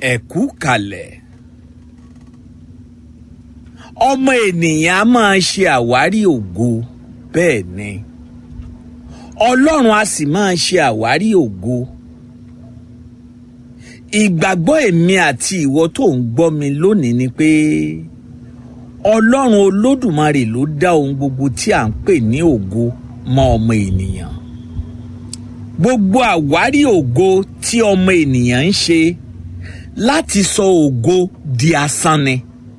ẹ̀kú kalẹ̀ ọmọ ènìyàn á máa ṣe àwárí ògo bẹ́ẹ̀ ni ọlọ́run á sì máa ṣe àwárí ògo ìgbàgbọ́ èmi àti ìwọ tó ń gbọ́ mi lónìí ni pé ọlọ́run olódùmarè ló dá ohun gbogbo tí à ń pè ní ògo mọ́ ọmọ ènìyàn gbogbo àwárí ògo tí ọmọ ènìyàn ń ṣe láti sọ ògo di asán ni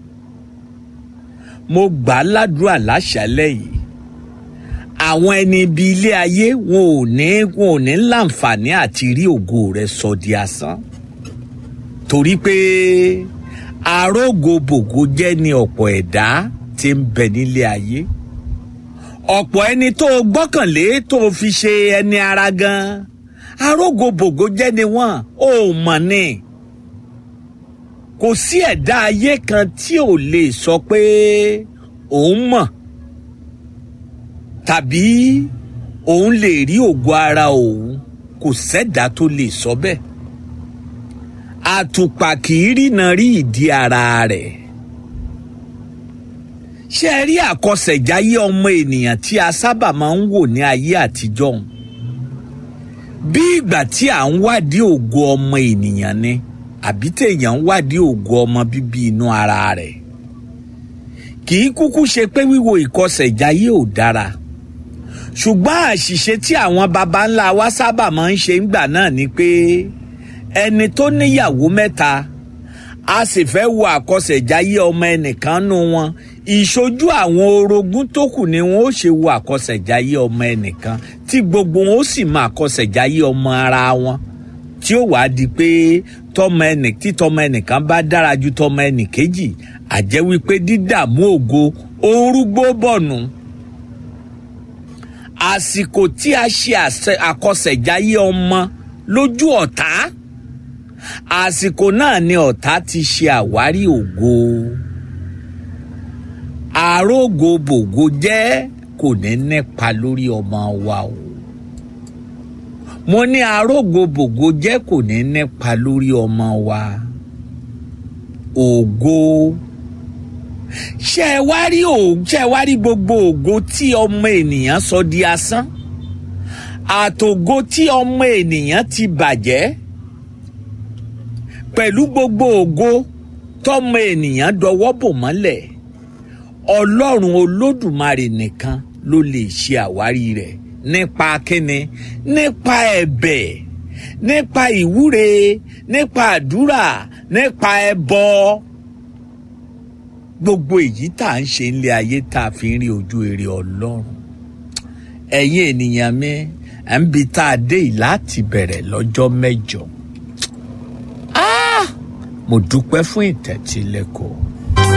mo gbà á ládùúrà láṣálẹ́ yìí àwọn ẹni ibi ilé ayé wọn ò ní wọn ò ní láǹfààní àti rí ògo rẹ sọ di asán torí pé arógobògo jẹ́ ni ọ̀pọ̀ ẹ̀dá tí ń bẹ nílé ayé ọ̀pọ̀ ẹni tó o gbọ́kànlé tó o fi ṣe ẹni ara gan arógobògo jẹ́ ni wọ́n ò mọ̀ ni kò sí ẹ̀dá ayé kan tí ò lè sọ pé òun mọ̀ tàbí òun lè rí ògo ara òun kò sẹ́dá tó lè sọ bẹ́ẹ̀ àtùpà kì í rìnà rí ìdí ara rẹ̀ ṣé ẹ rí àkọsẹ̀jáyé ọmọ ènìyàn tí a sábà máa ń wò ní ayé àtijọ́ bí ìgbà tí à ń wádìí ògo ọmọ ènìyàn ni àbí téèyàn ń wádìí ògo ọmọ bíbí inú ara rẹ̀ kì í kúkú ṣe pé wíwo ìkọsẹ̀jáyé ò dára ṣùgbọ́n àṣìṣe tí àwọn baba ńlá wa sábà máa ń ṣe ńgbà náà ni pé ẹni tó níyàwó mẹ́ta a sì fẹ́ wo àkọsẹ̀jáyé ọmọ ẹnìkan nù wọn ìṣojú àwọn orogún tó kù ni wọn ó ṣe wo àkọsẹ̀jáyé ọmọ ẹnìkan tí gbogbo wọn ó sì mọ àkọsẹ̀jáyé ọmọ ara wọn tí ó wàá di pé tọmọ ẹnì tí tọmọ ẹnìkan bá dára ju tọmọ ẹnìkejì àjẹ́ wípé dídààmú ògo orúgbó bọ̀nù àsìkò tí a ṣe àkọsẹ̀jáyé ọmọ lójú ọ̀tá àsìkò náà ni ọ̀tá ti ṣe àwárí ògo àrógo bògo jẹ́ kò ní nípa lórí ọmọ wa o mo ní àrógo bògo jẹ́ kò ní nípa lórí ọmọ wa ògo ṣé ẹ wá rí ṣé ẹ wá rí gbogbo ògo tí ọmọ ènìyàn sọ di asán àtògo tí ọmọ ènìyàn ti bàjẹ́ pẹ̀lú gbogbo ògo tọmọ ènìyàn dọwọ́ bò mọ́lẹ̀ ọlọ́run olódùmarè nìkan ló lè ṣe àwárí rẹ̀ nípa kíni nípa ẹ̀bẹ̀ nípa ìwúre nípa àdúrà nípa ẹbọ gbogbo èyí tá à ń ṣe nílé ayé tá a fi ń rí ojú èrè ọlọ́run ẹ̀yin ènìyàn mi à ń bi tá a dé yìí láti bẹ̀rẹ̀ lọ́jọ́ mẹ́jọ mo dúpẹ́ fún ìtẹ́tílẹ́kọ̀ọ́